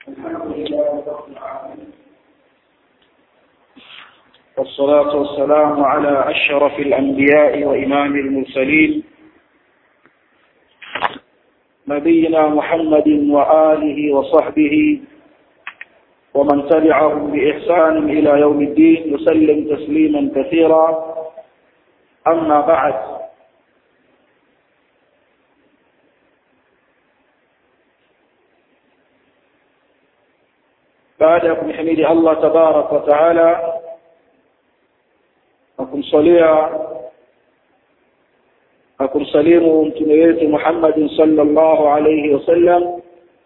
والصلاة والسلام على أشرف الأنبياء وإمام المرسلين نبينا محمد وآله وصحبه ومن تبعهم بإحسان إلى يوم الدين يسلم تسليما كثيرا أما بعد baada ya kumhimidi Allah tabarak wa taala na kumsalia na kumsalimu mtume wetu Muhammad sallallahu alayhi wasallam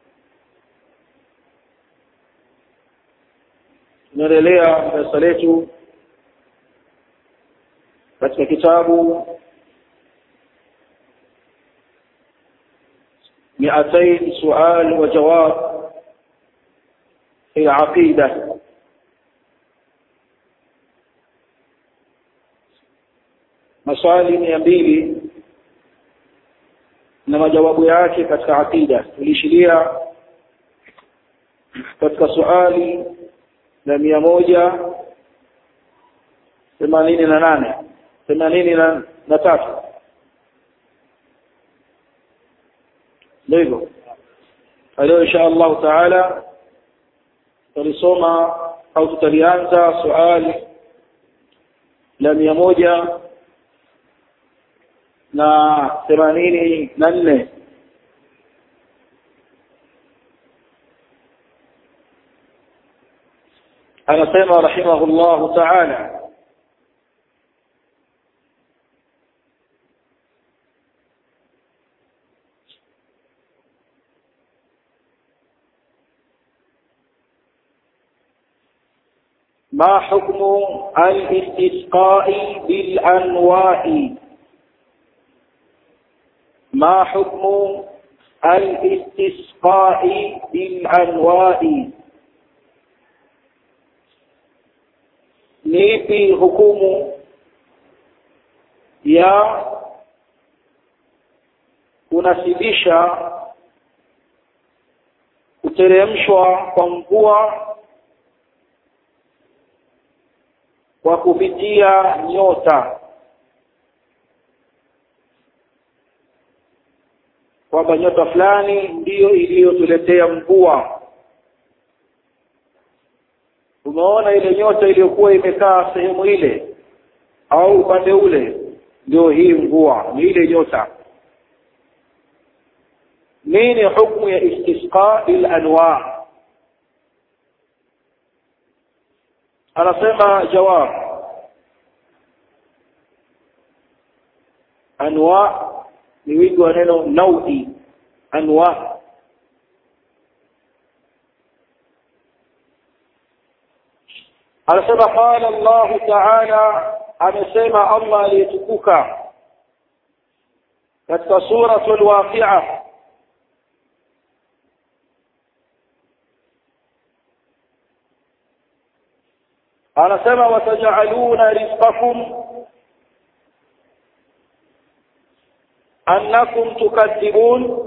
tunaendelea darasa letu katika kitabu مئتين سؤال وجواب في العقيدة maswali mia mbili na majawabu yake katika aqida tulishiria katika swali la mia moja themanini na nane themanini na tatu ndio hivyo leo insha allahu taala tulisoma au tutalianza swali la mia moja na themanini na nne anasema rahimahullahu taala ما حكم الاستسقاء بالأنواع ما حكم الاستسقاء بالأنواع nipi hukumu ya kunasibisha kuteremshwa kwa mvua kwa kupitia nyota kwamba nyota fulani ndiyo iliyotuletea mvua tumeona ile nyota iliyokuwa imekaa sehemu ile au upande ule ndio hii mvua ni ile nyota nini hukmu ya istisqa bil anwa anasema jawab anwa ni wingi wa neno naudi anwa anasema qala Allah ta'ala amesema Allah aliyetukuka katika suratul waqi'a anasema watajaluna rizqakum annakum tukadhibun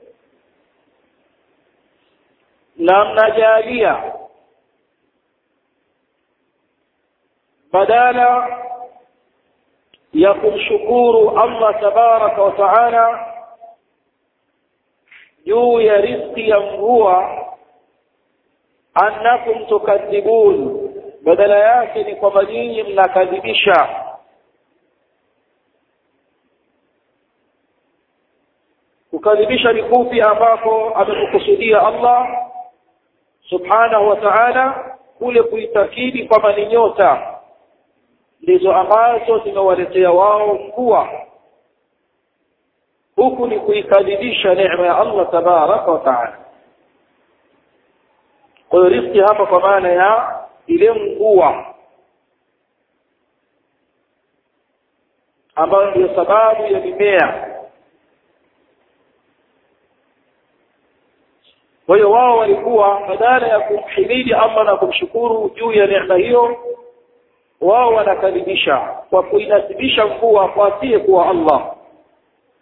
na mnajalia badala ya kumshukuru Allah tabaraka wa taala juu ya riziki ya mvua annakum tukadhibun badala yake ni kwamba nyinyi mnakadhibisha kukadhibisha ni kupi ambako amekukusudia Allah subhanahu wa ta'ala kule kuitakidi kwamba ni nyota ndizo ambazo zimewaletea wao mvua huku ni kuikadhibisha neema ya Allah tabaraka wa taala kwa hiyo riziki hapa kwa maana ya ile mvua ambayo ndio sababu ya mimea kwa hiyo wao walikuwa badala ya kumhimidi Allah na kumshukuru juu ya neema hiyo wao wanakadhibisha kwa kuinasibisha mvua kwa asiye kuwa Allah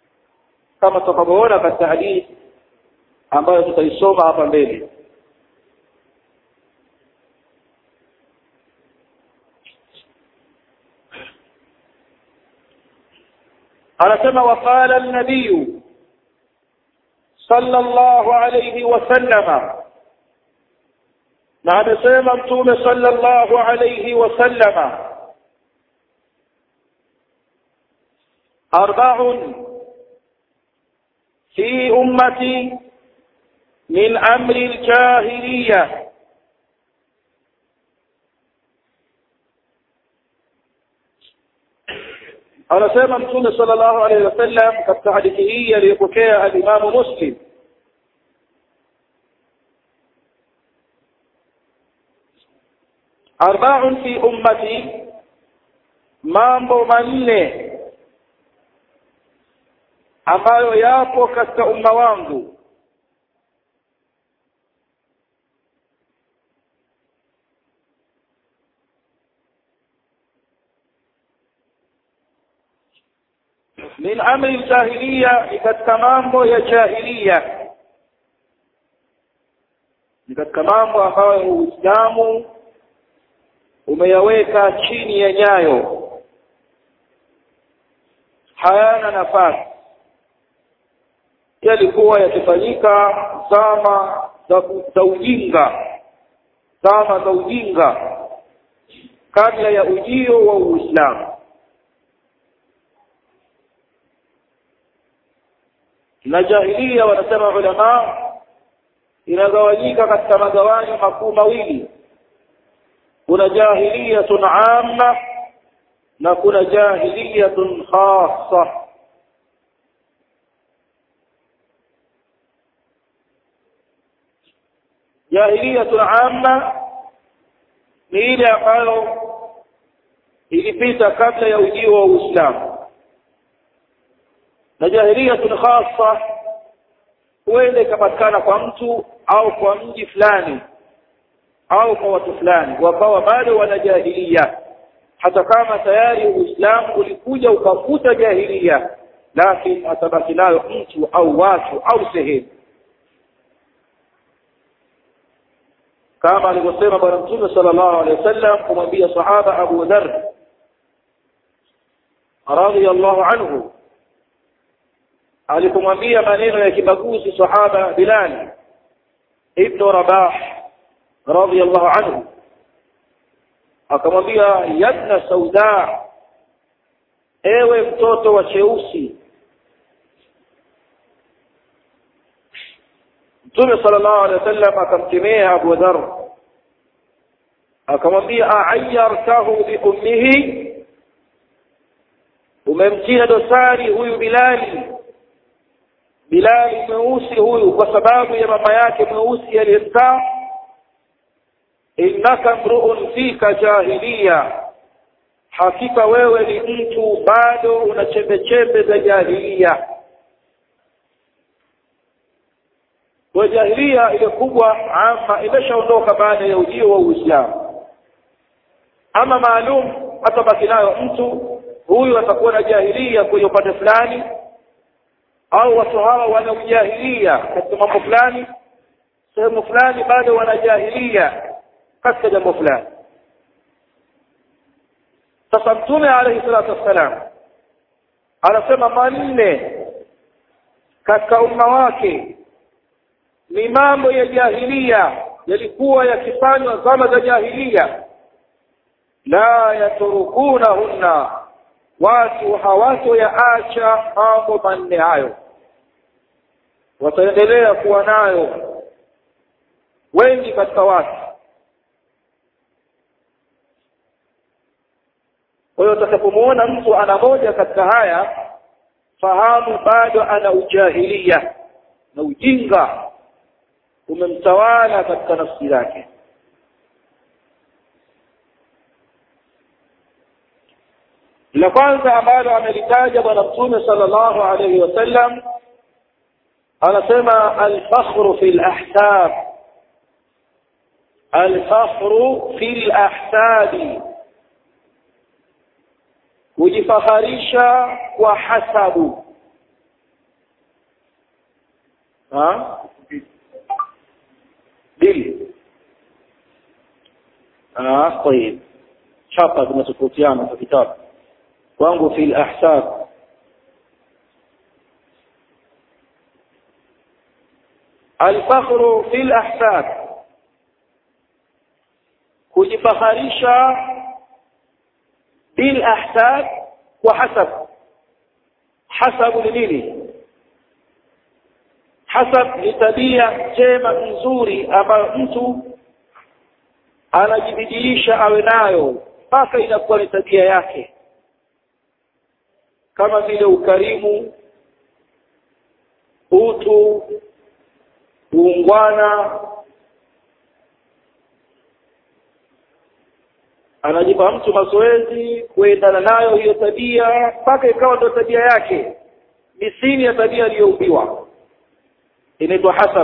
kama tutakavyoona katika hadithi ambayo tutaisoma hapa mbele anasema waqala an-nabiy sallallahu alayhi wasallama na amesema mtume sallallahu alayhi wasallama arba'un fi ummati min amri al-jahiliyyah anasema mtume sallallahu alayhi wasallam katika hadithi hii aliyopokea al-Imam Muslim arba'un fi ummati mambo manne ambayo yapo katika umma wangu min amri jahiliya ni katika mambo ya jahiliya ni katika mambo ambayo Uislamu umeyaweka chini ya nyayo hayana nafasi yalikuwa yakifanyika zama za ujinga zama za ujinga kabla ya ujio wa Uislamu na jahilia wanasema ulama inagawanyika katika magawanyo makuu mawili kuna jahiliyatun amma na kuna jahiliyatun khassa jahiliyatun amma ni ile ambayo ilipita kabla ya ujio wa Uislamu na jahiliyatun khassa huenda ikapatikana kwa mtu au kwa mji fulani au kwa watu fulani wakawa bado wana jahilia hata kama tayari uislamu ulikuja ukafuta jahilia lakini atabaki nayo mtu au watu au sehemu kama alivyosema bwana mtume sallallahu alaihi wasallam kumwambia sahaba Abu Dharr radhiyallahu anhu alipomwambia maneno ya kibaguzi sahaba Bilal ibn Rabah radhiyallahu anhu akamwambia yabna sauda ewe mtoto wa cheusi Mtume sallallahu alaihi wasallam akamkemea Abu Dharr akamwambia a'ayyartahu bi ummihi umemtia dosari huyu Bilali Bilali mweusi huyu kwa sababu ya mama yake mweusi aliyemzaa innaka mru'un fika jahiliya hakika wewe ni mtu bado una chembe chembe za jahiliya kwa jahiliya ile kubwa ama imeshaondoka baada ya ujio wa Uislamu ama maalum atabaki nayo mtu huyu atakuwa na jahiliya kwenye upande fulani au watu hawa wana ujahilia katika mambo fulani sehemu fulani bado wana jahilia katika jambo fulani sasa mtume alayhi salatu wassalam anasema manne katika umma wake ni mambo ya jahilia yalikuwa yakifanywa zama za jahilia la yaturukunahunna watu hawatoyaacha mambo manne hayo wataendelea kuwa nayo wengi katika watu kwa hiyo utakapomuona mtu ana moja katika haya fahamu bado ana ujahilia na ujinga umemtawala katika nafsi yake la kwanza ambalo amelitaja bwana mtume sallallahu alayhi wasallam anasema al-fakhru fil ahsab al-fakhru fil ahsabi kujifaharisha kwa hasabu ha bili ah طيب chapa zinatofautiana kwa kitabu kwangu fil ahsab alfakhru fil ahsab kujifaharisha bil ahsab wa hasab hasabu ni nini hasab ni tabia njema nzuri ambayo mtu anajibidiisha awe nayo mpaka inakuwa ni tabia yake kama vile ukarimu utu uungwana anajipa mtu mazoezi kuendana nayo hiyo tabia mpaka ikawa ndio tabia yake misini ya tabia aliyoumbiwa inaitwa hasab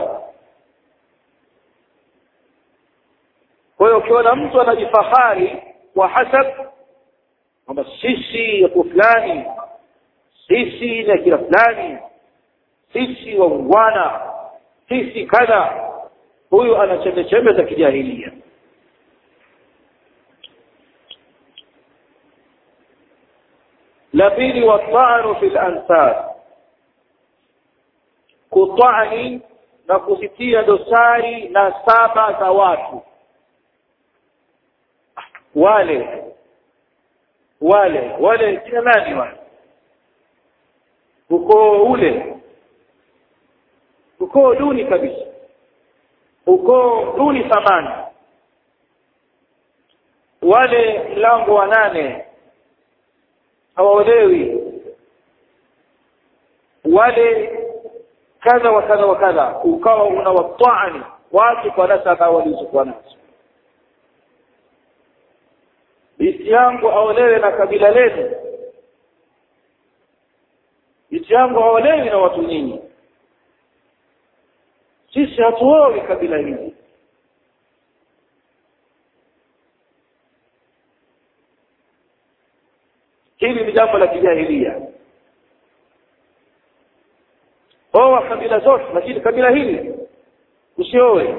kwa hiyo ukiona mtu anajifahari kwa hasab kwamba sisi yako fulani sisi ni akira fulani sisi waungwana sisi kadha huyu ana chembechembe za kijahilia la pili watanu fi lansab kutani na kusitia dosari na saba za watu wale wale wale kina nani wale ukoo ule ukoo duni kabisa ukoo duni thamani wale mlango wa nane hawaolewi wale kadha wa kadha wa kadha ukawa unawatani watu kwa nasaba walizokuwa nazo binti yangu aolewe na kabila lenu binti yangu aolewi na watu nyinyi sisi hatuowi kabila hili hili ni jambo la kijahilia oa kabila zote lakini kabila hili usiowe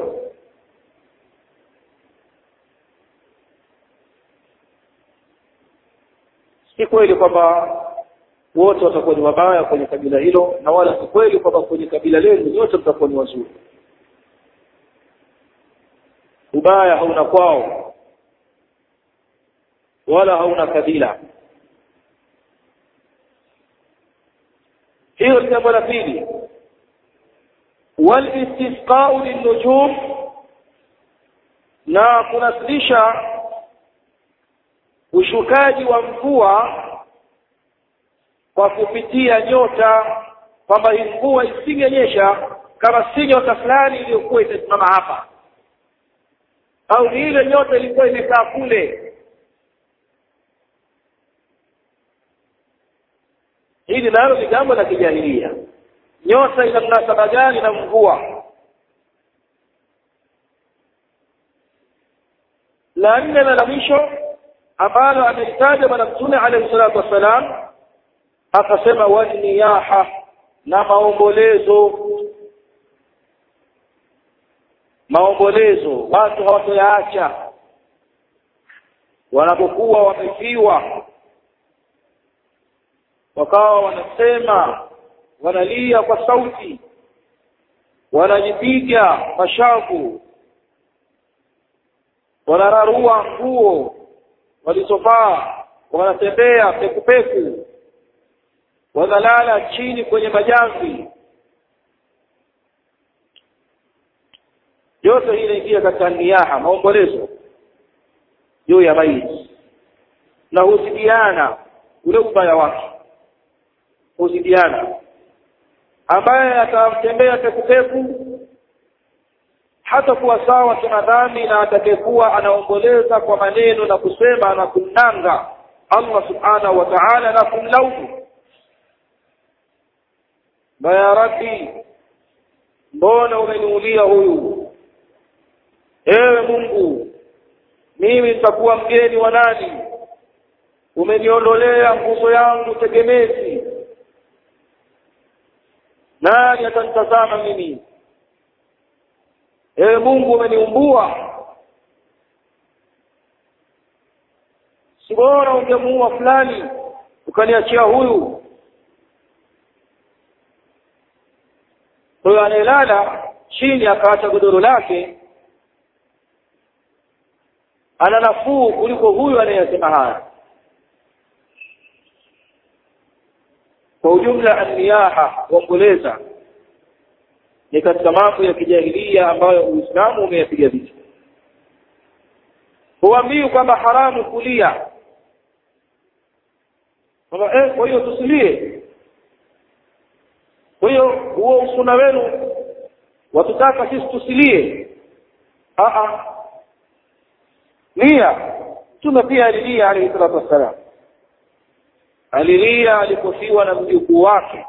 si kweli kwamba wote watakuwa ni wabaya kwenye kabila hilo na wala si kweli kwamba kwenye kabila lenu nyote mtakuwa ni wazuri ubaya hauna kwao wala hauna kabila hiyo ni jambo la pili walistisqau linnujum na kunasilisha ushukaji wa mvua kwa kupitia nyota kwamba hii mvua isingenyesha kama si nyota fulani iliyokuwa itasimama hapa au ni ile nyota ilikuwa imekaa kule hili nalo ni jambo la kijahilia nyota ina mnasaba gani na mvua la nne na la mwisho ambalo amelitaja bwana mtume alayhi salatu wassalam akasema waniyaha na maombolezo maombolezo watu hawatoyaacha wanapokuwa wamefiwa wakawa wanasema wanalia kwa sauti wanajipiga mashavu wanararua nguo walizovaa wanatembea pekupeku wanalala chini kwenye majamvi yote hii inaingia katika niyaha maombolezo juu ya maiti na huzidiana ule ubaya wake huzidiana ambaye atatembea pekupeku hata kuwa sawa kimadhambi na atakayekuwa anaomboleza kwa maneno na kusema na kumnanga Allah subhanahu wa ta'ala na kumlaumu ya rabbi mbona umeniulia huyu ewe mungu mimi nitakuwa mgeni wa nani umeniondolea nguzo yangu tegemezi nani atanitazama mimi ewe mungu umeniumbua si bora ungemuua fulani ukaniachia huyu huyo anayelala chini akaacha godoro lake ana nafuu kuliko huyu anayesema haya kwa ujumla anniyaha kuomboleza ni katika mambo ya kijahilia ambayo uislamu umeyapiga vita huambii kwamba haramu kulia kwamba eh, kwa hiyo tusilie kwa hiyo huo usuna wenu watutaka sisi tusilie Aa. lia mtume pia alilia alayhi salatu wassalam alilia alipofiwa na mjukuu wake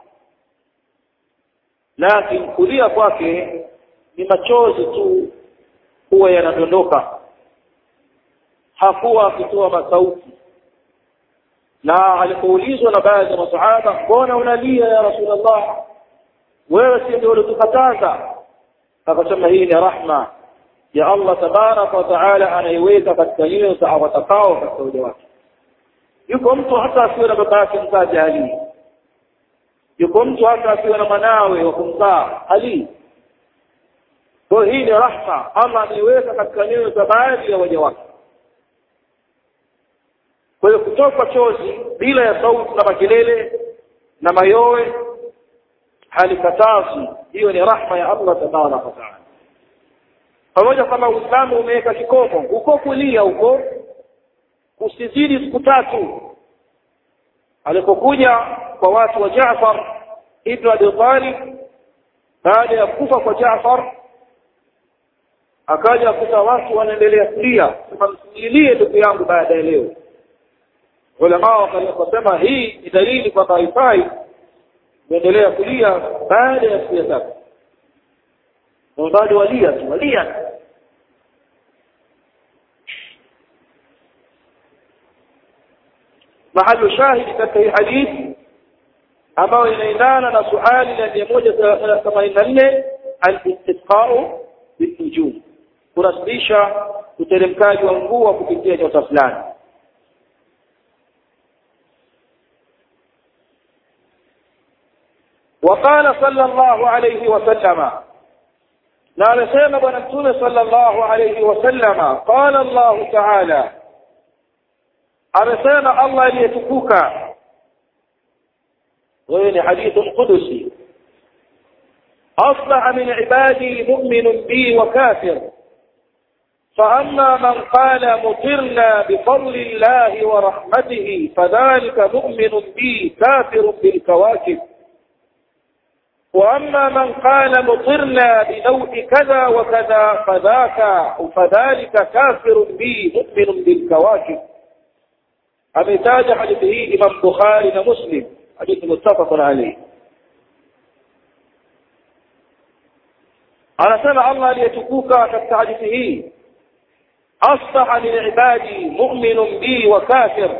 lakini kulia kwake ni machozi tu huwa yanadondoka hakuwa akitoa masauti na alipoulizwa na baadhi ya masahaba mbona unalia ya rasulullah wewe si ndio ulitukataza akasema hii ni rahma ya Allah tabaraka wa taala anaiweka katika nyoyo za watakao katika uja wake yuko mtu hata asiwe na baba yake mzaa jahili yuko mtu hata asiwe na mwanawe wa kumzaa ali kwa hii ni rahma Allah ameiweka katika nyoyo za baadhi ya waja wake kwa hiyo kutoka chozi bila ya sauti na makelele na mayowe halikatazi hiyo ni rahma ya Allah tabaraka wa taala pamoja kwamba Uislamu umeweka kikomo uko kulia huko usizidi siku tatu alipokuja kwa watu wa Jaafar ibn Abi Talib baada ya kufa kwa Jaafar akaja kuta watu wanaendelea kulia sema msililie ndugu yangu baada ya leo ulama wakasema hii ni dalili kwamba haifai kuendelea kulia baada ya siku ya tatu bado walia tu walia mahali shahidi katika hii hadithi ambayo inaendana na suali la mia moja themanini na nne al-istisqau binujum kurasisha uteremkaji wa mvua kupitia nyota fulani وقال صلى الله عليه وسلم na amesema bwana mtume sallallahu alayhi wasallama qala Allah ta'ala amesema Allah aliyetukuka wewe ni hadithu qudusi أصبح من عبادي مؤمن بي وكافر فأما من قال مطرنا بفضل الله ورحمته فذلك مؤمن بي كافر بالكواكب وأما من قال مطرنا بنوء كذا وكذا فذاك فذلك كافر بي مؤمن بالكواكب أمتاج حديثه إمام بخاري ومسلم حديث متفق عليه anasema Allah aliyetukuka katika hadithi hii asbaha min ibadi mu'minun bi wa kafir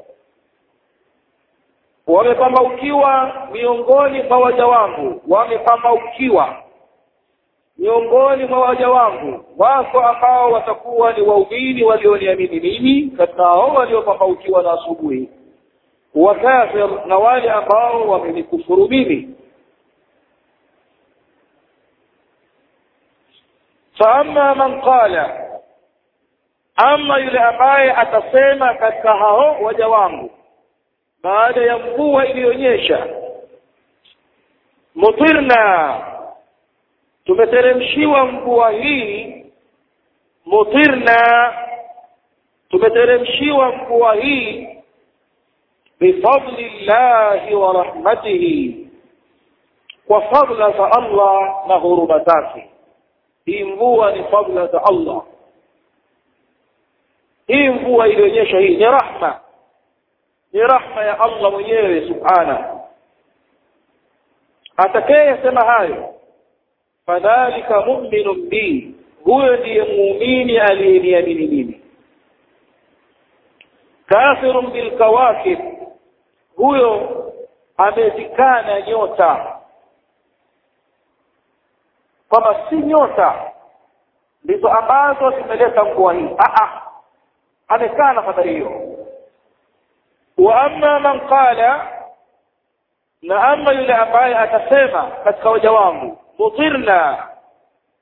wamepambaukiwa miongoni mwa waja wangu wamepambaukiwa miongoni mwa waja wangu wako ambao watakuwa ni waumini walioniamini mimi katika hao waliopambaukiwa na asubuhi wa kafir na wale ambao wamenikufuru mimi faama man qala ama yule ambaye atasema katika hao waja wangu baada ya mvua iliyonyesha mutirna tumeteremshiwa mvua hii mutirna tumeteremshiwa mvua hii bifadli llahi wa rahmatihi kwa fadla za Allah na huruma zake hii mvua ni fadla za Allah hii mvua ilionyesha hii ni rahma ni rahma ya Allah mwenyewe subhana atakayesema hayo fadhalika mu'minun bi huyo ndiye muumini aliyeniamini mimi kafirun bil kawakib huyo amezikana nyota kwamba si nyota ndizo ambazo zimeleta mvua hii amekana fadhali hiyo wa amma man qala na amma yule ambaye atasema katika waja wangu mutirna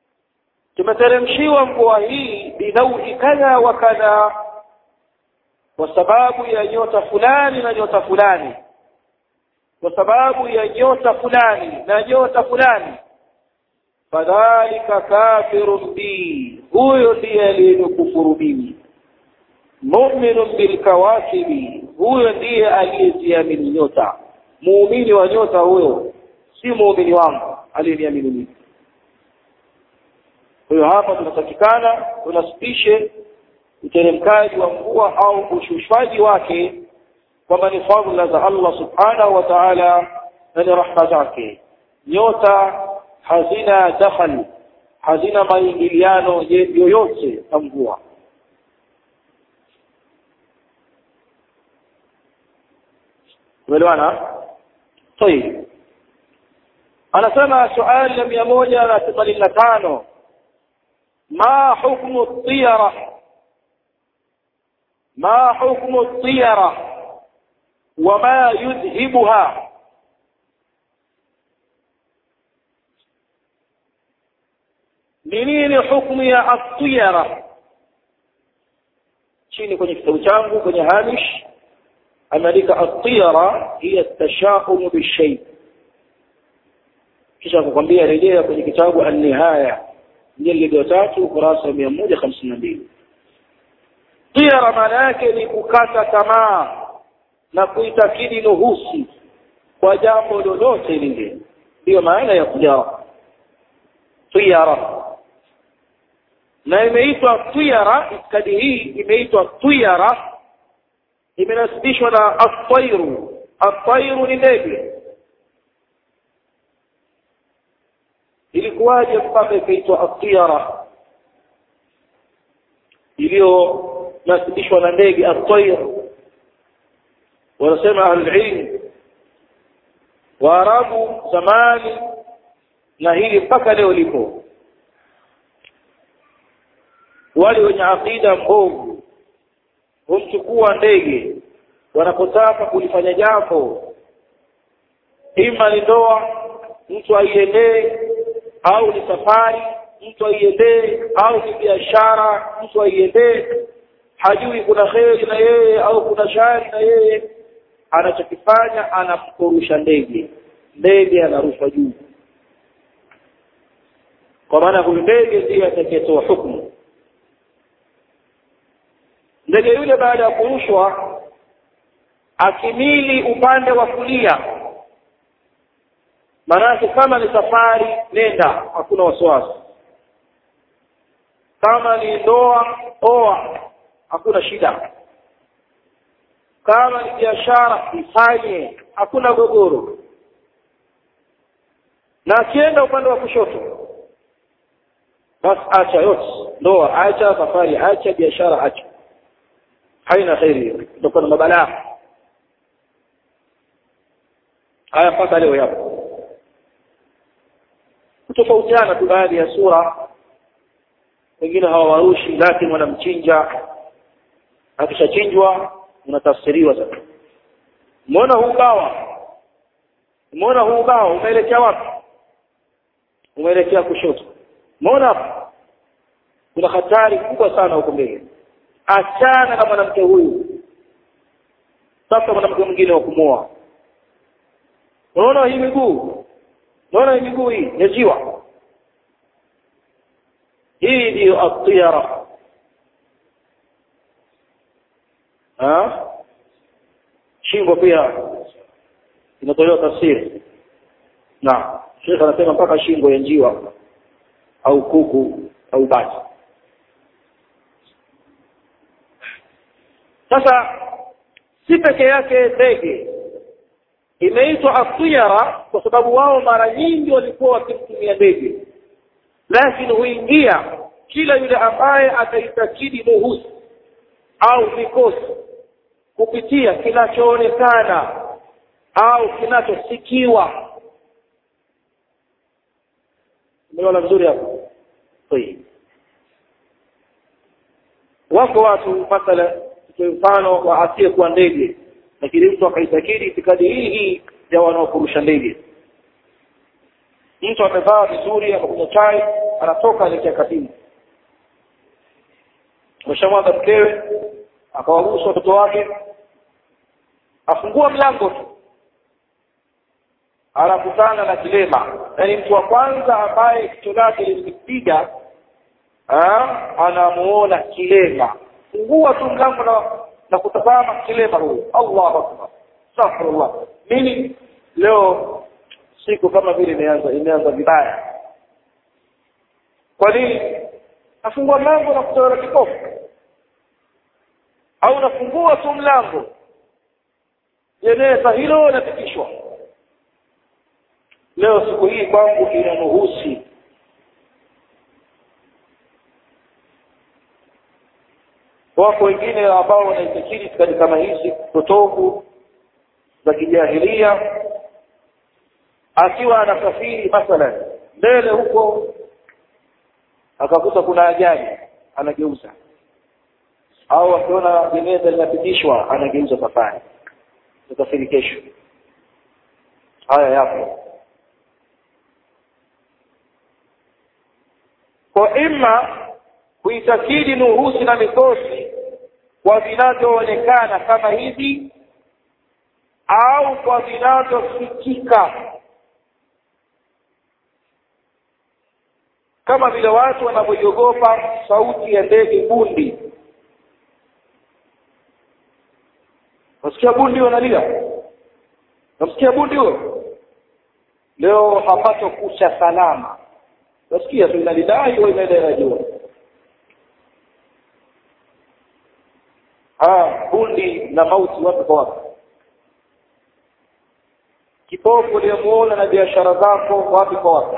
tumeteremshiwa mvua hii binaui kadha wa kadha kwa sababu ya nyota fulani na nyota fulani kwa sababu ya nyota fulani na nyota fulani fadhalika kafirun bi huyo ndiye aliyenukufuru mimi mu'minun bilkawakibi huyo ndiye aliyeziamini nyota muumini wa nyota huyo si muumini wangu aliyeniamini mimi kwa hiyo hapa tunatakikana tunasipishe uteremkaji wa mvua au ushushwaji wake kwamba ni fadhila za Allah subhanahu wa ta'ala na ni rahma zake nyota hazina dakhal hazina maingiliano yoyote na mvua umeelewana طيب anasema swali la mia moja na themanini na tano ما حكم الطيرة ما حكم الطيرة وما يذهبها منين حكم يا الطيرة chini kwenye kitabu changu kwenye hamish ameandika atiyara hiya tashaumu bishay kisha kukwambia rejea kwenye kitabu an-nihaya jildi tatu ukurasa mia moja hamsini na mbili tiara maana yake ni kukata tamaa na kuitakidi nuhusi kwa jambo lolote lile ndiyo maana ya tiara tiara na imeitwa tiara itikadi hii imeitwa tiara imenasibishwa na atairu atairu ni ndege ilikuwaje mpaka ikaitwa atiyara iliyonasibishwa na ndege atair wanasema ahlulilm waarabu zamani na hili mpaka leo lipo wale wenye aqida mbovu humchukua ndege wanapotaka kulifanya jambo ima ni ndoa mtu aiendee au ni safari mtu aiendee au ni biashara mtu aiendee hajui kuna kheri na yeye au kuna shari na yeye anachokifanya anamkurusha ndege ndege anarushwa juu kwa maana huyu ndege ndiye atakayetoa hukumu ndege yule baada ya kurushwa akimili upande wa kulia maanake kama ni safari nenda hakuna wasiwasi kama ni ndoa oa hakuna shida kama ni biashara ifanye hakuna gogoro na akienda upande wa kushoto basi acha yote ndoa acha safari acha biashara acha haina kheri hiyo ndio na mabalaa haya mpaka leo yapo kutofautiana tu baadhi ya sura wengine hawawarushi lakini wanamchinja akishachinjwa unatafsiriwa sasa umeona huu bawa umeona huu bawa umeelekea wapi umeelekea kushoto umeona hapo kuna hatari kubwa sana huko mbele achana na mwanamke huyu sasa mwanamke mwingine wa kumoa unaona hii miguu unaona hii miguu hii yajiwa hii ndiyo atiyara ha shingo pia inatolewa tafsiri na Sheikh anasema mpaka shingo ya njiwa au kuku au bati sasa si peke yake ndege imeitwa atiyara kwa sababu wao mara nyingi walikuwa wakimtumia ndege lakini huingia kila yule ambaye ataitakidi muhusi au vikosi kupitia kinachoonekana au kinachosikiwa umeona vizuri hapo wako watu mathala mfano wa asiyekuwa ndege lakini mtu akaitakidi itikadi hii hii ya wanaokurusha ndege mtu amevaa vizuri amekunywa chai anatoka elekea kazini ameshamwaga mkewe akawaruhusu watoto wake afungua mlango tu anakutana na kilema yaani mtu wa kwanza ambaye kicho lake lilimpiga anamuona kilema fungua tu mlango na, na kutazama kilema huyu allahu akbar astaghfirullah mimi leo siku kama vile imeanza imeanza vibaya kwa nini nafungua mlango na kutana kipofu au nafungua tu mlango jeneza hilo napitishwa leo siku hii kwangu inanuhusi wako wengine ambao wanaitakiri katika kama hizi potofu za kijahilia akiwa anasafiri mathalan mbele huko akakuta kuna ajali anageuza au akiona jeneza linapitishwa anageuza safari tutasafiri kesho haya yapo kwa ima kuitakidi nuhusi na mikosi kwa vinavyoonekana kama hivi au kwa vinavyosikika kama vile watu wanavyoiogopa sauti ya ndege bundi nasikia bundi wanalia nasikia bundi huyo leo hapato kucha salama nasikia tu inalidai au inaendelea ah bundi na mauti wapi kwa wapi kipofu uliyemuona na biashara zako wapi kwa wapi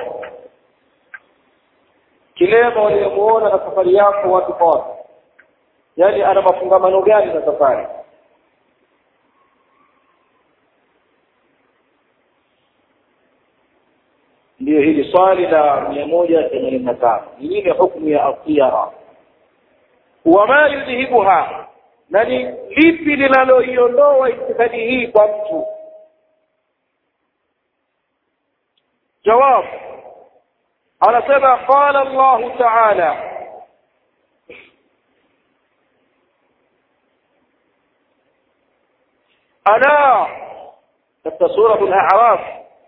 kilema uliyemuona na safari yako wapi kwa wapi yaani ana mafungamano gani na safari ndiyo hili swali la mia moja themanini na tano ni nini hukmu ya atiyara wama yudhihibuha na ni lipi linaloiondoa itikadi hii kwa mtu jawab anasema qala llahu taala ala katika suratu al-a'raf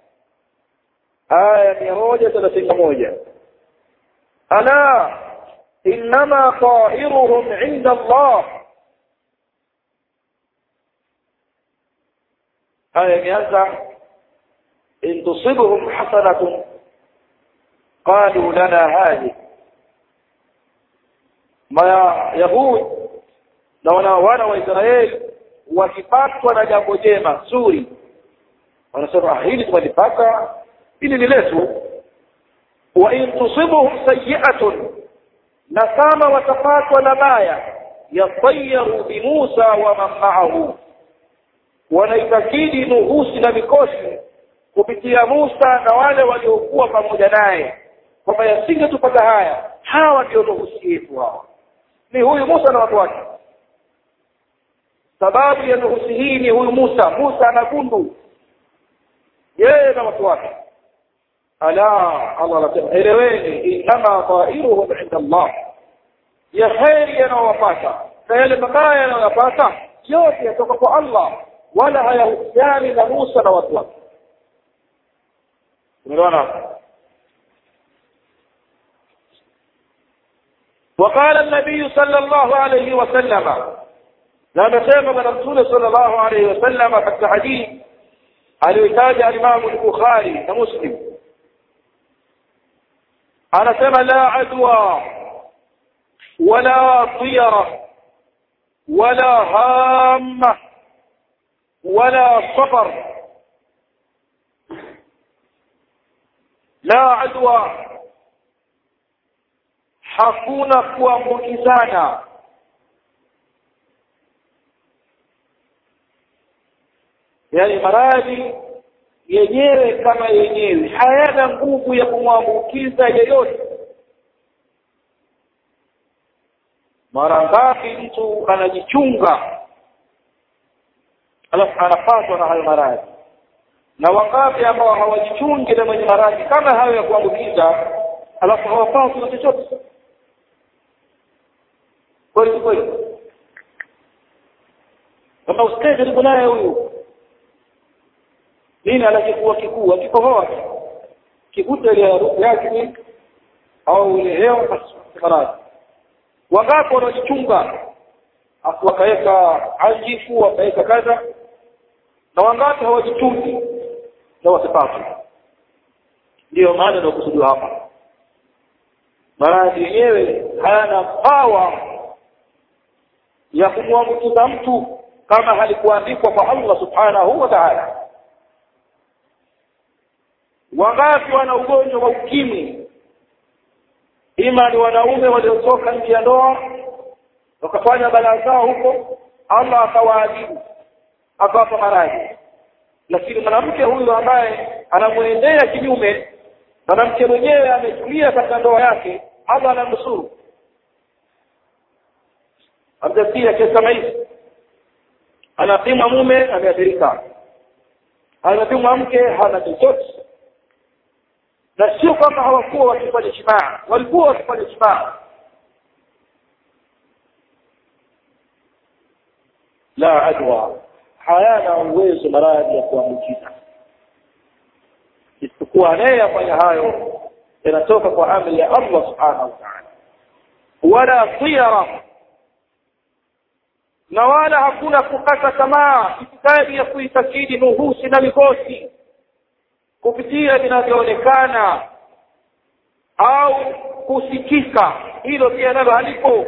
aya mia moja thelathini na moja ala innama ta'iruhum inda Allah aya imeanza in tusibhum hasanatun qalu lana hadhi ma yahud na wana wana wa Israeli wakipatwa na jambo jema zuri wanasema hili tumelipata hili ni letu wa in tusibuhum sayyi'atun na kama watapatwa na baya yatayaru bi Musa wa man ma'ahu wanaitakidi nuhusi na mikosi kupitia Musa na wale waliokuwa pamoja naye kwamba yasingetupata haya hawa ndio nuhusi yetu hawa ni huyu Musa na watu wake sababu ya nuhusi hii ni huyu Musa Musa ana gundu yeye na watu wake ala Allah anasema eleweni inama ta'iruhum inda Allah ya kheri yanawapata na yale mabaya yanayopata yote yatoka kwa Allah wala hayahusiani na Musa na watu wake umeona وقال النبي صلى الله عليه وسلم لا نسمع من رسول صلى الله عليه وسلم حتى حديث aliyotaja alimamu al-Bukhari na Muslim anasema la adwa wala tiyara wala hamma wala safar la adwa hakuna kuambukizana yani maradhi yenyewe kama yenyewe hayana nguvu ya kumwambukiza yeyote mara ngapi mtu anajichunga alafu anapatwa na hayo maradhi na wangapi ambao hawajichungi na mwenye maradhi kama hayo ya kuambukiza alafu hawapaswi na chochote kweli kweli kama usikae karibu naye huyu nini anakifua kikuu akikohoa kikuta ile harufu yake au ile hewa basi maradhi wangapi wanajichunga wakaweka anjifu wakaweka kadha na wangapi hawajichungi na wasipate ndiyo maana nakusudiwa hapa maradhi yenyewe hayana pawa ya kumwambukiza mtu kama halikuandikwa kwa Allah subhanahu wa ta'ala wangapi wana ugonjwa wa ukimwi ima ni wanaume waliotoka nje ya ndoa wakafanya balaa zao huko Allah akawaadhibu akawapa maradhi lakini mwanamke huyu ambaye anamwendea kinyume mwanamke mwenyewe ametulia katika ndoa yake Allah anamnusuru amjasia kesi kama hizi anapima mume ameathirika anapima mke hana chochote na sio kama hawakuwa wakifanya jimaa walikuwa wakifanya jimaa la adwa hayana uwezo maradhi ya kuambukiza isipokuwa anayeyafanya hayo yanatoka kwa amri ya Allah subhanahu wa ta'ala wala tiyara na wala hakuna kukata tamaa itikadi ya kuitakidi nuhusi na mikosi kupitia vinavyoonekana au kusikika hilo pia nalo halipo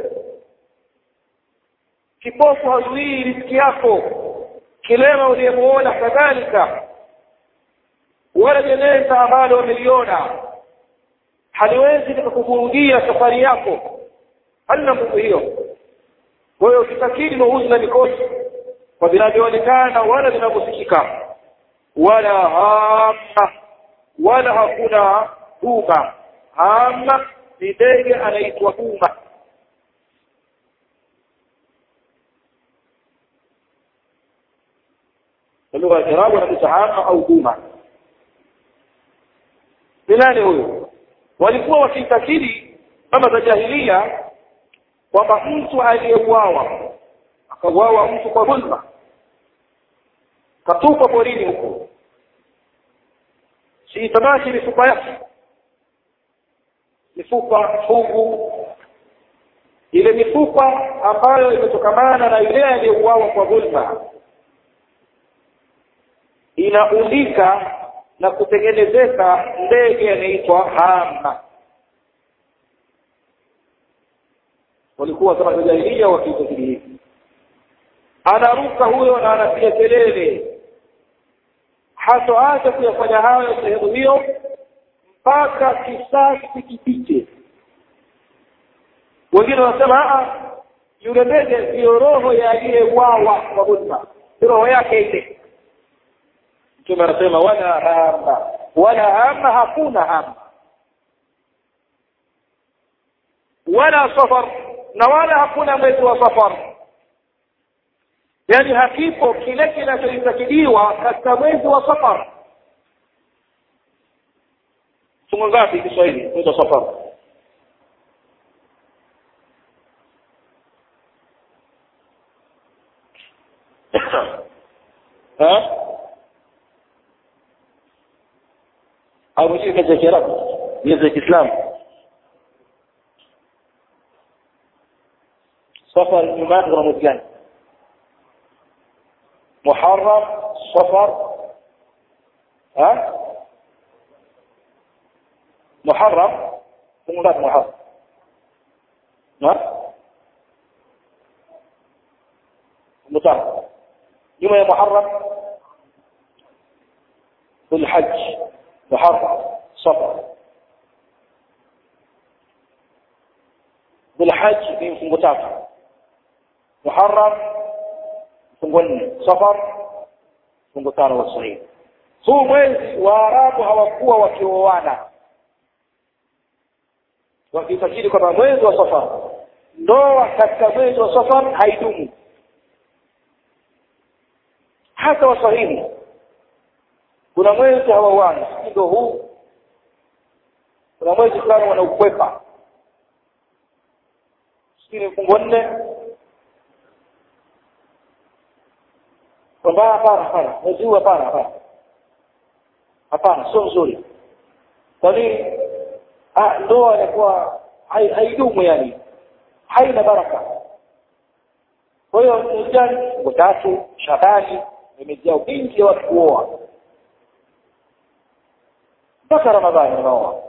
kipofu hazuii riziki yako kilema uliyemuona kadhalika wala jeneza ambalo wameliona haliwezi likakuvurugia safari yako halina nguvu hiyo kwa hiyo ukitakidi mauzi na mikosi kwa vinavyoonekana wala vinavyosikika wala hama wala hakuna duma hama ni ndege anaitwa duma lugha ya Kiarabu anaitwa hama au duma ni nani huyo walikuwa wakitakidi kama za jahilia kwamba mtu aliyeuawa akauawa mtu kwa dhulma katupwa porini huko si itabaki mifupa yake mifupa fungu ile mifupa ambayo imetokamana na yule aliyeuawa kwa dhulma inaundika na kutengenezeka ndege anaitwa hama walikuwa kama jahilia wakiitakidi hivi anaruka huyo na anapiga kelele hatoacha kuyafanya hayo sehemu hiyo mpaka kisasi kipite wengine wanasema yule ndege ndiyo roho ya aliyeuawa kwa dhulma roho yake ile mtume anasema wala hama wala hama hakuna hama wala safar na wala hakuna mwezi wa safar yani hakipo kile kinachoitakidiwa katika mwezi wa safar fungu ngapi kiswahili mwezi wa safar ha au mjui katika kiarabu miezi ya kiislamu safar nyuma yake kuna mwezi gani محرم صفر ها محرم ثم ذات محرم ها مطهر يوم يا محرم ذو الحج محرم صفر ذو الحج في متابعة محرم fungu nne safar fungu tano wa sahihi huu mwezi waarabu hawakuwa wakioana wakitakiri kwamba mwezi wa safar ndoa katika mwezi wa safar haidumu hata waswahili kuna mwezi hawauani ndio huu kuna mwezi fulani wanaukwepa sijui ni mfungo nne kwamba hapana hapana mwezi huu hapana hapana hapana sio mzuri kwa nini ndoa inakuwa haidumu yani haina baraka kwa hiyo mjani siku tatu shabani imejaa wingi wa watu kuoa mpaka ramadhani unaoa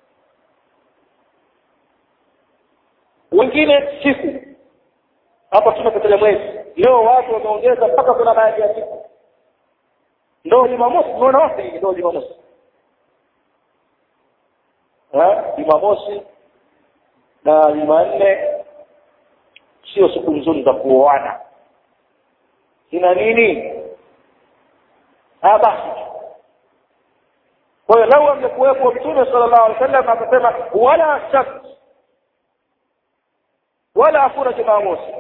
wengine siku hapa tumekataja mwezi leo watu wameongeza mpaka kuna baadhi ya siku ndo jumamosi unaona wote hivi ndo jumamosi jumamosi na jumanne sio siku nzuri za kuoana ina nini basi kwa hiyo lau angekuwepo mtume sala llahu alih wasallam akasema wala sabt wala hakuna jumamosi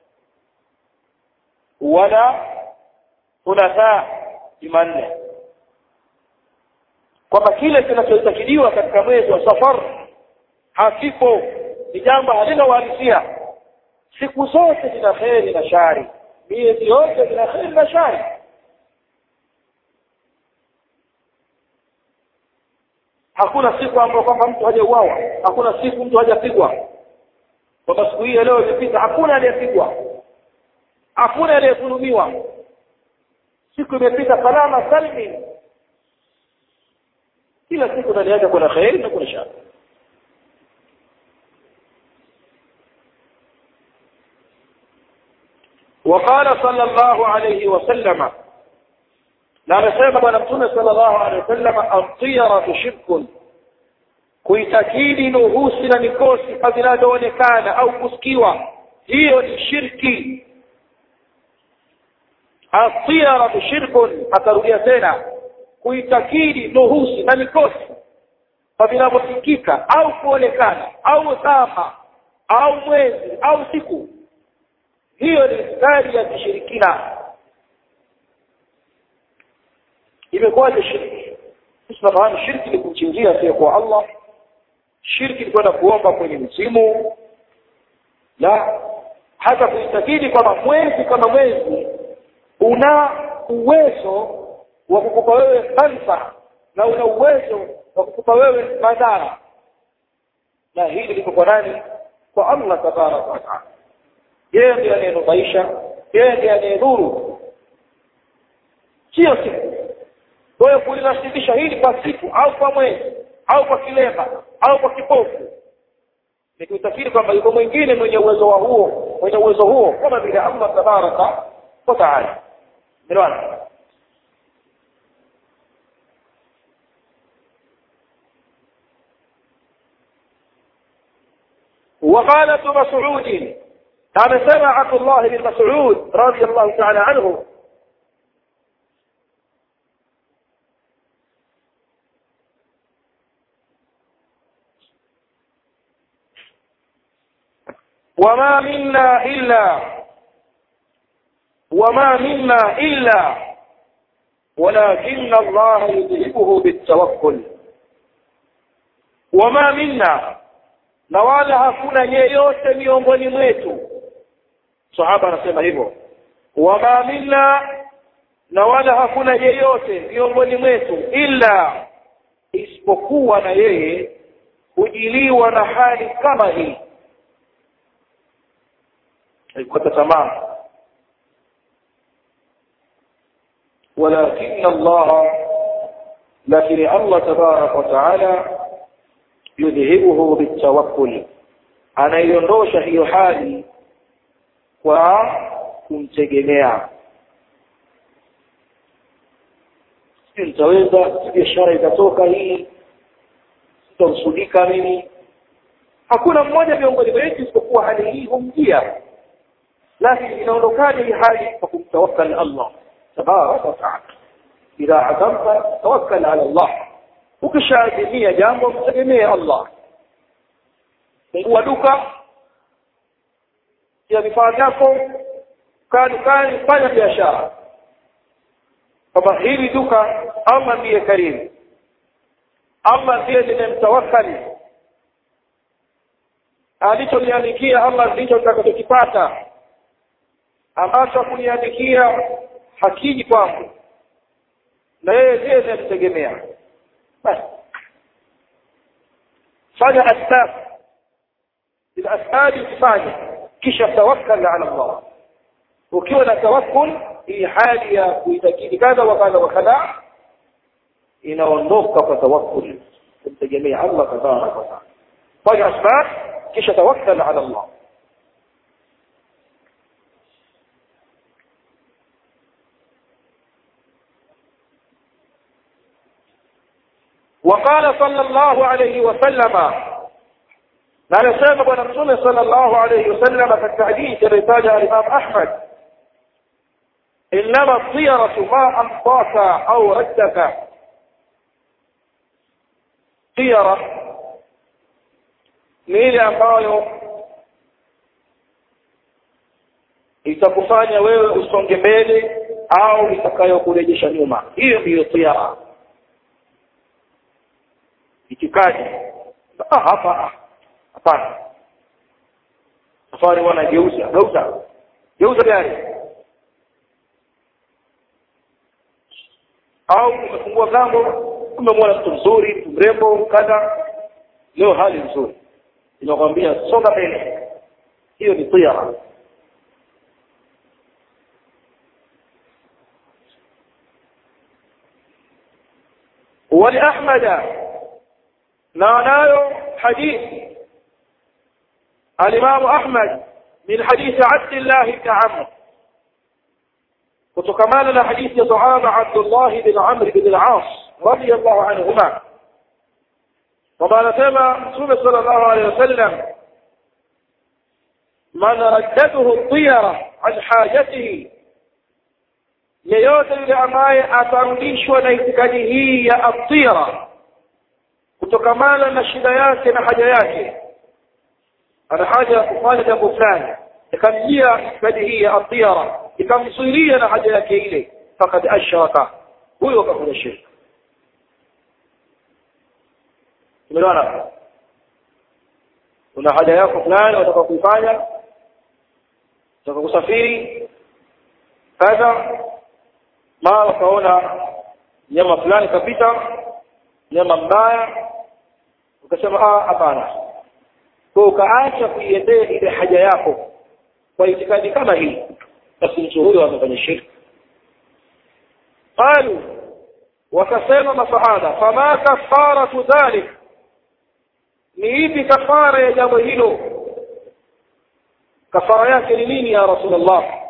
wala thulatha jumanne kwamba kile kinachotakidiwa katika mwezi wa safar hakipo ni jambo halina uhalisia siku zote zina kheri na shari miezi yote zina kheri na shari hakuna siku ambayo kwamba mtu hajauawa hakuna siku mtu hajapigwa kwamba siku hii leo imepita hakuna aliyepigwa hakuna aliyedhulumiwa siku imepita salama salmi kila siku ndani yake kuna kheri na kuna shari وقال صلى الله عليه وسلم na amesema bwana mtume sallallahu alaihi wasallam atiyaratu shirkun kuitakidi nuhusi na mikosi vinavyoonekana au kusikiwa hiyo ni shirki atiyaratu shirkun akarudia tena kuitakidi nuhusi na mikosi vinavyosikika au kuonekana au sama au mwezi au siku hiyo ni itikadi ya kishirikina imekuwaje shirki sisi tunafahamu shirki ni kumchinjia asiyekuwa allah shirki ni kwenda kuomba kwenye msimu na hata kuitakidi kwamba mwezi kama mwezi una uwezo wa kukupa wewe manfa na una uwezo wa kukupa wewe madhara na hili liko kwa nani kwa allah tabaraka wataala yeye ndiye anayenufaisha yeye ndiye anayedhuru sio siku kwa hiyo kulinasibisha hili kwa siku au kwa mwezi au kwa kilemba au kwa kipofu ni kuitakiri kwamba yuko mwingine mwenye uwezo wa huo mwenye uwezo huo kama vile allah tabaraka wa taala elewana وقال ابن مسعود كان سمع عبد الله بن مسعود رضي الله تعالى عنه وما منا إلا وما منا إلا ولكن الله يذهبه بالتوكل وما منا na wala hakuna yeyote miongoni mwetu sahaba anasema hivyo wama minna na wala hakuna yeyote miongoni mwetu illa isipokuwa na yeye hujiliwa na hali kama hii haikukata tamaa ولكن الله لكن الله تبارك وتعالى yudhihibuhu bitawakkul anaiondosha hiyo hali kwa kumtegemea si nitaweza si biashara itatoka hii sitamsudika mimi hakuna mmoja miongoni mwetu isipokuwa hali hii humjia lakini inaondokaje hii hali kwa kumtawakkal Allah tabaraka wa taala idha azamta tawakkal ala Allah ukishaazimia jambo mtegemee Allah fungua duka ya vifaa vyako kaa dukani fanya biashara kwamba hili duka allah ndiye karimu allah ndiye nimemtawakkali alichoniandikia allah ndicho nitakachokipata ambacho hakuniandikia hakiji kwangu na yeye ndiye ninamtegemea basi fanya asbab ila asbabi usifanye kisha tawakkal ala allah ukiwa na tawakkul hii hali ya kuitakidi kadha wa kadha wa kadha inaondoka kwa tawakkul kumtegemea allah tabaraka wa taala fanya asbab kisha tawakkal ala allah وقال صلى الله عليه وسلم لا نسمى بنا رسول صلى الله عليه وسلم في التحديث الرسالة الإمام أحمد إنما الطيرة ما أمضاك أو ردك طيرة ni ile ambayo itakufanya wewe usonge mbele au itakayokurejesha nyuma hiyo ndiyo tiara itikadi ah hapa hapana safari wana geuza geuza geuza gari au umefungua mlango umemwona mtu mzuri mtu mrembo kadha leo hali nzuri inakwambia songa mbele hiyo ni tiara ولأحمد نعناyo حديث الإمام أحمد من حديث عبد الله بن عمرو وتكمال حديث صحابة عبد الله بن عمرو بن العاص رضي الله عنهما وما نسمى رسول صلى الله عليه وسلم من ردته الطيرة عن حاجته yeyote yule ambaye atarudishwa na itikadi hii ya atira kutokamana na shida yake na haja yake ana haja ya kufanya jambo fulani ikamjia itikadi hii ya atira ikamzuilia na haja yake ile fakad ashraka huyo akafanya shirka tumeelewana una haja yako fulani unataka kuifanya unataka kusafiri kadha mara ukaona nyama fulani kapita nyama mbaya ukasema ah hapana kwa ukaacha kuiendea ile haja yako kwa itikadi kama hii basi mtu huyo amefanya shirki qalu wakasema masahaba fama kafaratu dhalik ni ipi kafara ya jambo hilo kafara yake ni nini ya rasulullah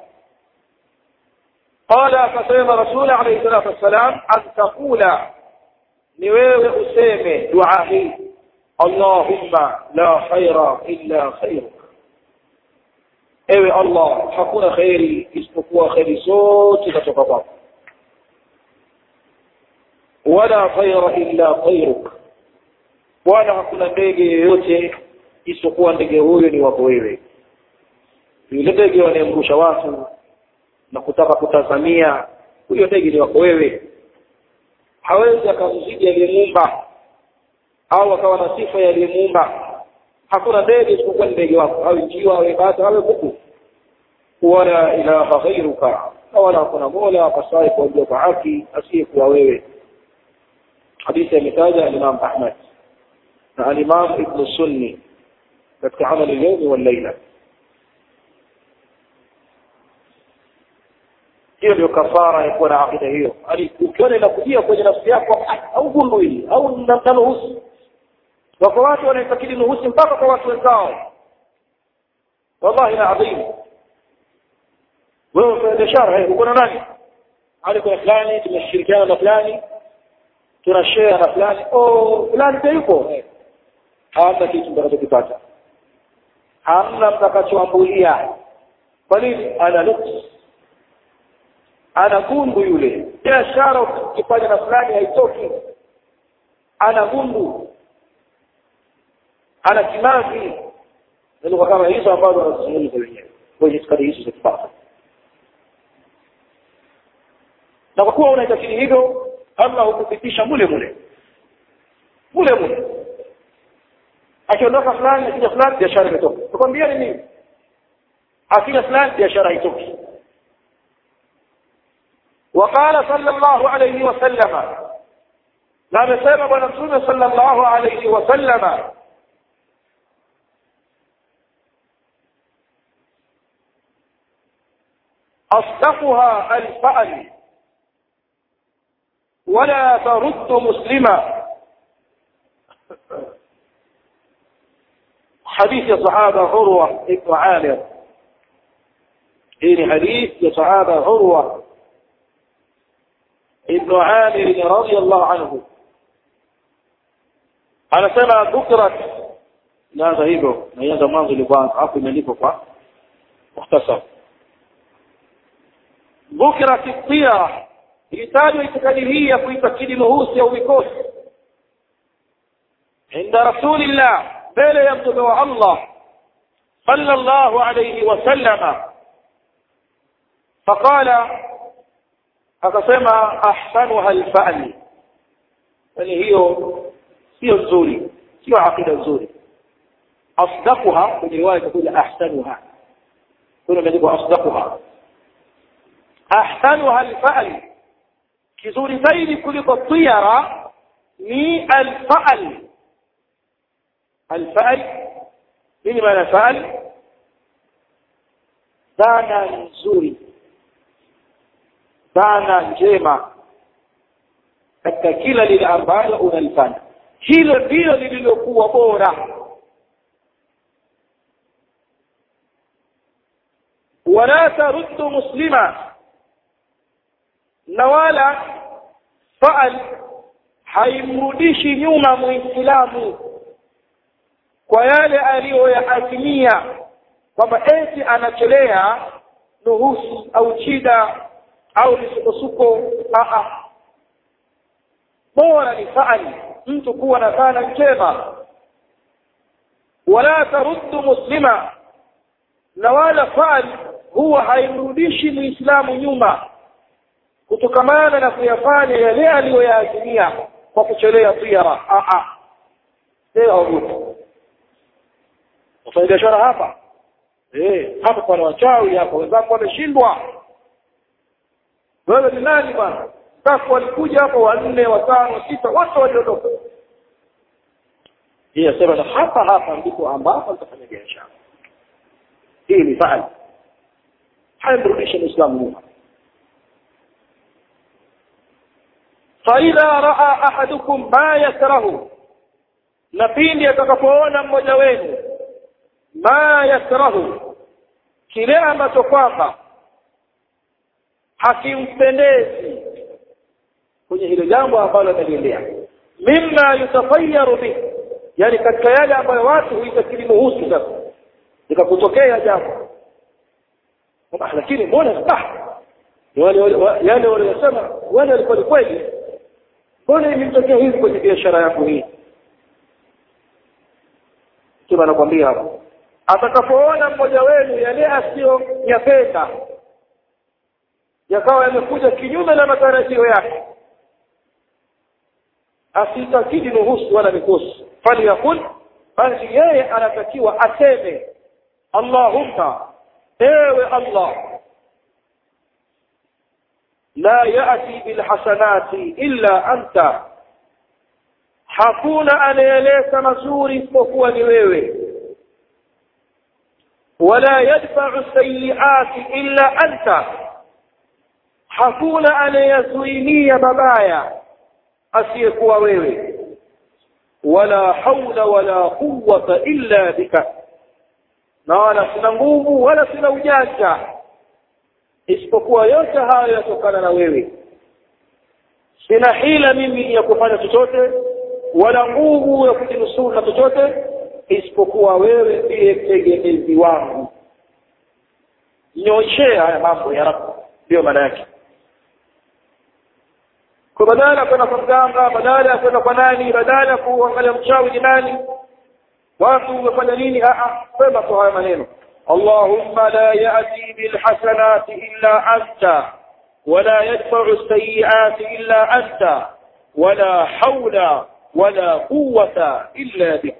قال فسلم رسول عليه الصلاة والسلام أن تقول نويل أسيمي دعائي اللهم لا خير إلا خيرك ewe allah hakuna kheri isipokuwa kheri zote katoka kwako wala khaira illa khairuk wala hakuna ndege yoyote isipokuwa ndege huyo ni wako wewe yule ndege wanayemrusha watu na kutaka kutazamia huyo ndege ni wako wewe hawezi akamzidi aliyemuumba au akawa na sifa ya aliyemuumba hakuna ndege isipokuwa ni ndege wako awe njiwa awe bata awe kuku wala ilaha ghairuka wala hakuna mola apasaye kuabudiwa kwa haki asiyekuwa wewe hadithi ametaja alimam ahmad na alimam ibnu sunni katika amali lyaumi wallaila hiyo ndio kafara ya kuwa na akida hiyo ukiona inakujia kwenye nafsi yako au gundu hili au nanuhusi wako watu wanaitakidi nuhusi mpaka kwa watu wenzao wallahi na adhimu wewe fanya biashara uko na nani hali kuna fulani tumeshirikiana na fulani tuna share na fulani oh fulani pia yuko hamna kitu mtakachokipata hamna mtakachoambulia kwa nini ana nuksi ana gundu yule biashara ukifanya na fulani haitoki ana gundu ana kimazi na lugha kama hizo ambazo wanazungumza wenyewe kwenye itikadi hizo za kifafa na kwa kuwa unaitakidi hivyo allah hukupitisha mule mule mule mule akiondoka fulani akija fulani biashara imetoka nakwambia ni nini akija fulani biashara haitoki وقال صلى الله عليه وسلم لا نسيب ونسوم صلى الله عليه وسلم أصدقها الفأل ولا ترد مسلما حديث صحابة عروة ابن عامر إن حديث صحابة عروة ابن عامر رضي الله عنه anasema dhukrat naanza hivyo naianza mwanzo ilikuwa hapo imeandikwa kwa mukhtasar dhukrat tira ilitajwa itikadi hii ya kuitakidi nuhusi au mikosi inda rasulillah mbele ya mtume wa allah sallallahu alayhi wasallama faqala akasema ahsanuha alfa'li yani hiyo sio nzuri sio aqida nzuri asdaquha kwenye riwaya itakuja ahsanuha kuna imeandikwa asdaquha ahsanuha alfa'l kizuri zaidi kuliko tiyara ni alfa'l alfa'l nini maana fa'l dhana nzuri dhana njema katika kila lile ambalo unalifanya hilo ndilo lililokuwa bora wala taruddu muslima na wala faal haimrudishi nyuma muislamu kwa yale aliyoyaazimia kwamba eti anachelea nuhusi au chida au misukosuko aa bora ni faali mtu kuwa na dhana njema wala taruddu muslima na wala faali huwa haimrudishi muislamu nyuma kutokamana na kuyafanya yale aliyoyaazimia kwa kuchelea tiara aa leo ogopa wafanya biashara hapa eh hapa pana wachawi hapa wenzako wameshindwa wewe ni nani bwana sasa walikuja hapa wanne watano sita wote waliondoka yeye asema na hapa hapa ndipo ambapo nitafanya biashara hii ni faali haimrudisha muislamu nyuma فإذا رأى أحدكم ما يكره na pindi atakapoona mmoja wenu ma yakrahu kile ambacho kwamba hakimpendezi kwenye hilo jambo ambalo ameliendea mimma yutafayaru bih yani katika yale ambayo watu huitakili muhusu sasa ikakutokea jambo lakini mbona bah yale waliyosema wale walikuwa ni kweli mbona imetokea hivi kwenye biashara yangu hii kama anakwambia hapo atakapoona mmoja wenu yale asiyoyapenda yakawa yamekuja kinyume na matarajio yake asitakidi nuhusu wala mikosi faliyakul basi yeye anatakiwa aseme allahumma ewe allah la yati bilhasanati illa anta hakuna anayeleta mazuri isipokuwa ni wewe wala yadfa'u sayyi'ati illa anta hakuna anayezuilia mabaya asiyekuwa wewe wala haula wala quwwata illa bika na wala sina nguvu wala sina ujanja isipokuwa yote hayo yatokana na wewe sina hila mimi ya kufanya chochote wala nguvu ya kujinusuru na chochote isipokuwa wewe ndiye mtegemezi wangu nyoshea haya mambo ya rabu ndio maana yake kwa badala ya kwenda kwa mganga badala ya kwenda kwa nani badala ya kuangalia mchawi ni nani watu wamefanya nini sema tu haya maneno اللهم لا يأتي بالحسنات إلا أنت ولا يدفع السيئات إلا أنت ولا حول ولا قوة إلا بك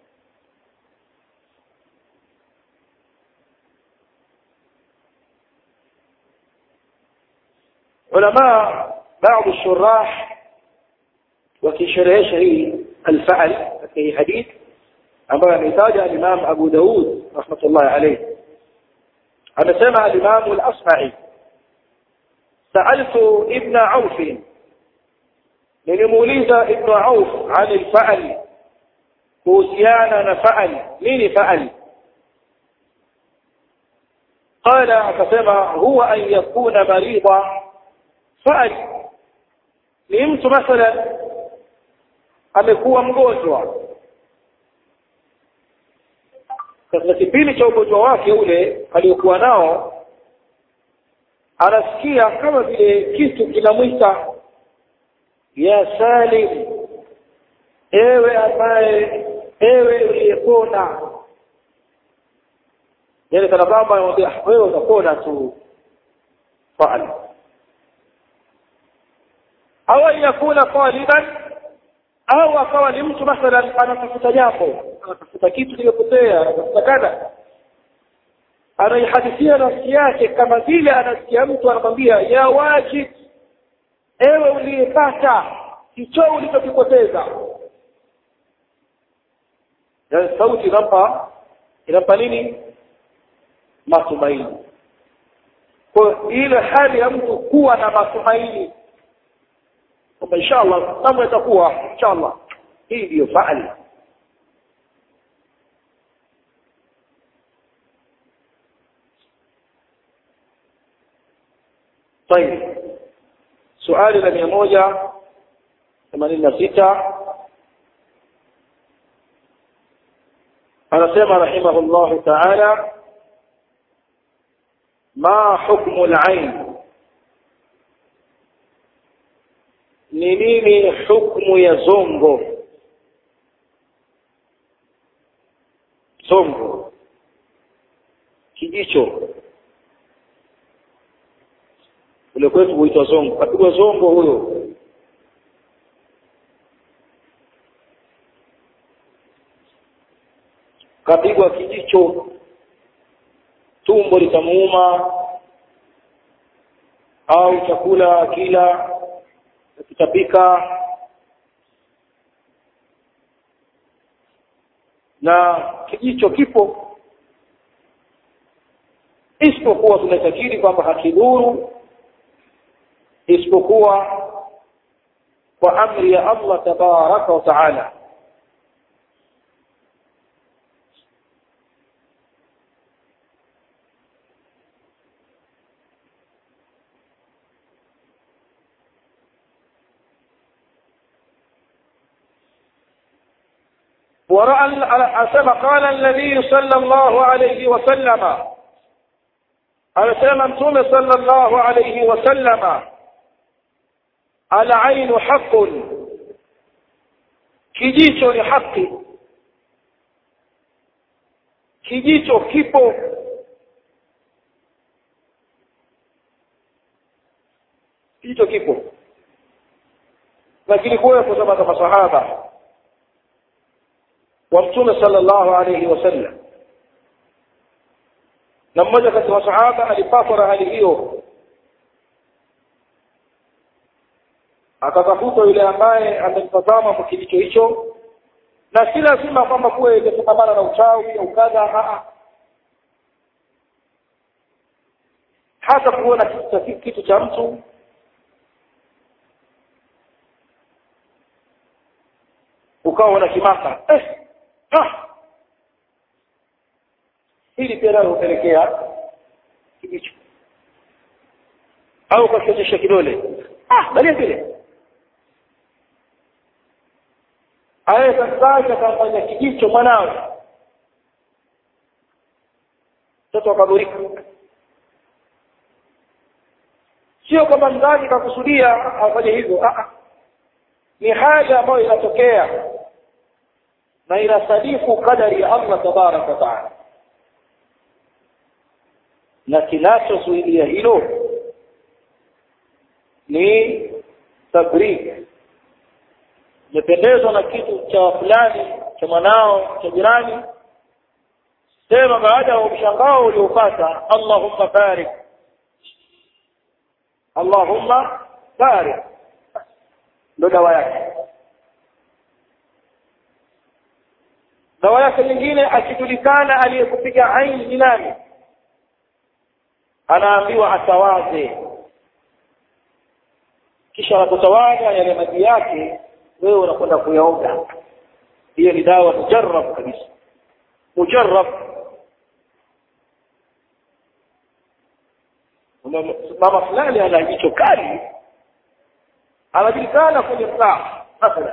علماء بعض الشراح وكشرهش هي الفعل في حديث ambayo ametaja al-Imam Abu Daud rahmatullahi alayhi amesema al-Imam al-Asma'i sa'altu ibn Auf nilimuuliza ibn Auf عن الفعل kuhusiana na fa'al nini fa'al قال akasema huwa an yakuna marida fa'al ni mtu mathalan amekuwa mgonjwa katika kipindi cha ugonjwa wake ule aliokuwa nao anasikia kama vile kitu kinamwita ya salim ewe ambaye ewe uliyepona yani kana kwamba anamwambia wewe utapona tu faal au yakuna taliban au akawa ni mtu mathalan anatafuta jambo anatafuta kitu kimepotea anatafuta kadha anaihadithia nafsi yake kama vile anasikia mtu anamwambia ya wajib ewe uliyepata hicho ulichokipoteza yani sauti inampa inampa nini matumaini kwa ile hali ya mtu kuwa na matumaini kwamba inshallah mambo yatakuwa inshallah hii ndiyo faali طيب سؤال la mia moja themanini na sita anasema rahimahullahu taala ma hukmu al-ain ni nini hukmu ya zongo zongo kijicho ule kwetu huitwa zongo kapigwa zongo huyo kapigwa kijicho tumbo litamuuma au chakula kila kitapika na kijicho kipo isipokuwa tunatakiri kwamba hakidhuru isipokuwa kwa amri ya Allah tabaraka wa taala ورأى أسمى قال النبي صلى الله عليه وسلم أسمى أنتم صلى الله عليه وسلم العين حق kijicho ni haki kijicho kipo kijicho kipo lakini kuwepo kama kama masahaba wa mtume sallallahu alayhi wasallam na mmoja kati ya masahaba alipatwa na hali hiyo akatafuta yule ambaye amemtazama kwa kilicho hicho na si lazima kwamba kuwe imefungamana na uchawi au kadha hata kuona kitu cha kitu cha mtu ukawa una kimaka eh, ah. hili pia nalo hupelekea kijicho au ukakionyesha kidole ah balia vile aweza sasa akamfanya kijicho mwanawe mtoto akadhurika sio kwamba mzazi kakusudia afanye hivyo ah ni hali ambayo inatokea na inasadifu kadari ya Allah tabarak wa taala na kinachozuilia hilo ni tabrik umependezwa na kitu cha fulani cha mwanao cha jirani sema baada ya mshangao uliopata allahumma barik allahumma barik ndo dawa yake dawa yake nyingine akijulikana aliyekupiga aini ni nani anaambiwa atawaze kisha anapotawaza yale maji yake wewe unakwenda kuyaoga hiyo ni dawa mujarrab kabisa mujarrab mama fulani ana jicho kali anajulikana kwenye mtaa mathalan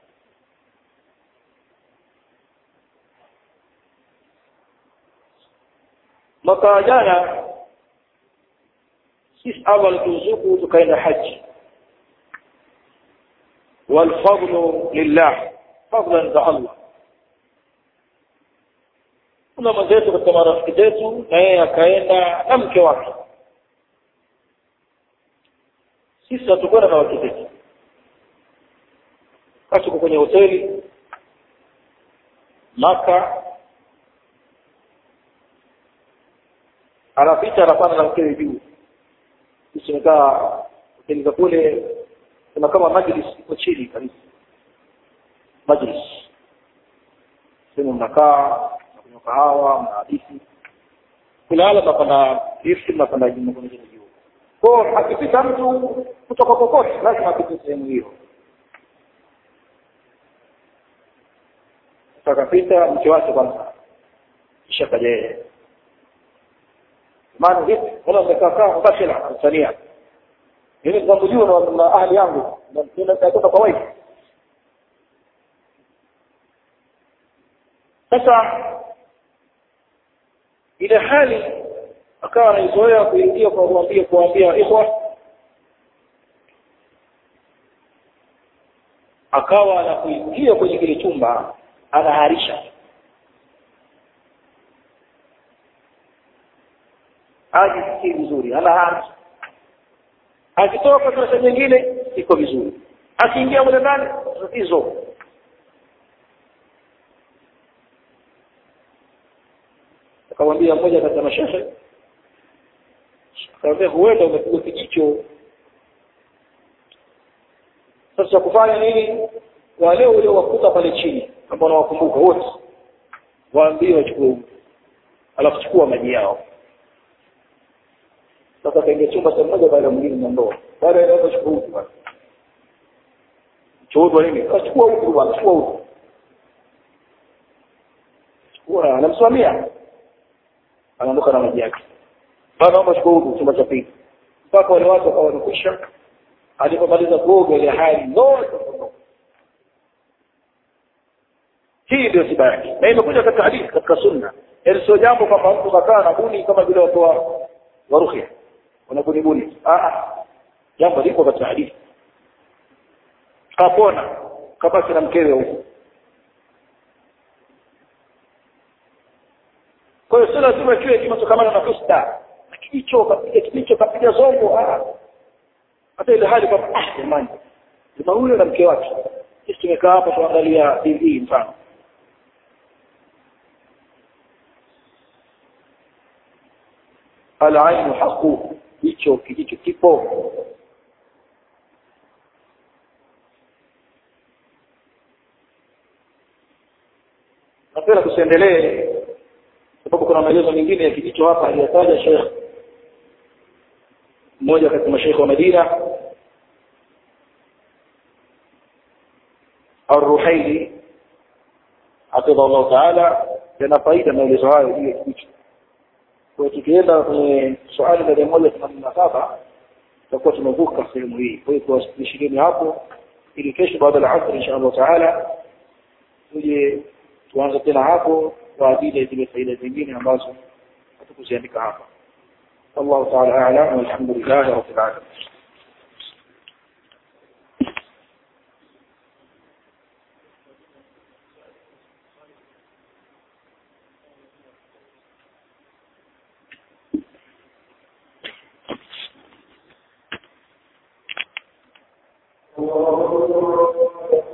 mwaka jana sisi Allah alituzuku tukaenda haji والفضل لله فضلا za Allah kuna mwenzetu katika marafiki zetu na yeye akaenda na mke wake sisi hatukwenda na wake zetu tuko kwenye hoteli maka anapita anapanda na mkewe juu sisi tumekaa hoteli za kule kuna kama majlis iko chini kabisa majlis sehemu mnakaa mnakunywa kahawa mnahadithi kulala mnapanda lifti mnapanda juu kwenye juu kwa akipita mtu kutoka kokote lazima apite sehemu hiyo akapita mke wake kwanza kisha kaja yeye maana vipi wala mmekaa kaa mubashira Tanzania mimi nitakujua na, na ahli yangu natoka kwa wife sasa ile hali akawa anaizoea kuingia kwa kuambia kuambia ikhwa akawa anakuingia kwenye kile chumba anaharisha ajisikii vizuri anaharisha akitoka darasa nyingine iko vizuri akiingia mule ndani tatizo akamwambia mmoja katika mashehe akamwambia huenda umepigwa kijicho sasa kufanya nini wale uliowakuta pale chini ambao unawakumbuka wote waambie wachukue alafu chukua maji yao sasa kaingia chumba cha mmoja baada ya mwingine na ndoa baada ya hapo chukua huko bwana chukua nini achukua huko bwana chukua huko chukua anamsimamia anaondoka na maji yake bado naomba chukua huko chumba cha pili mpaka wale watu wakawa wamekwisha alipomaliza kuoga ile hali zote hii ndio tiba yake na imekuja katika hadithi katika sunna yaani sio jambo kwamba mtu kakaa na buni kama vile watu wa waruhia wanabunibuni jambo liko katika hadithi kapona kabaki na mkewe huko kwa hiyo sio lazima kiwe kimetokamana na fusta na kijicho kapiga kijicho kapiga zongo hata ile hali kwamba ah jamani jamaa huyo na mke wake sisi tumekaa hapa tuangalia tv mfano alainu haqu hicho kijicho kipo napenda tusiendelee sababu kuna maelezo mengine ya kijicho hapa aliyataja Sheikh mmoja katika mashaikh wa Madina Ar-Ruhaili hafidha Allah Taala yana faida maelezo hayo juu ya kijicho kwa tukienda kwenye swali la mia moja themanini na saba tutakuwa tumevuka sehemu hii kwa hiyo tuwashirini hapo ili kesho baada ya asr insha Allah taala tuje tuanze tena hapo kwa ajili ya zile faida zingine ambazo hatukuziandika hapa والله تعالى أعلم والحمد لله رب العالمين الله